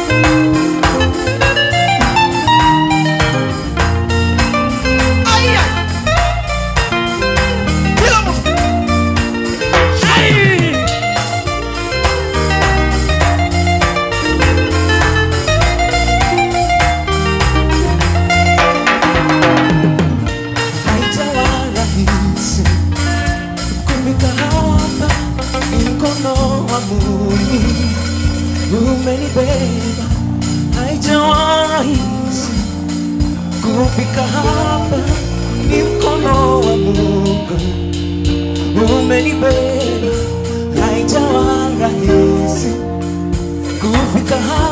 Aya! Kila mtu. Ai! Haijawa rahisi kufika hapa, ni mkono wa Mungu umenibeba. Haijawa rahisi kufika hapa, ni mkono wa Mungu umenibeba. Haijawa rahisi kufika hapa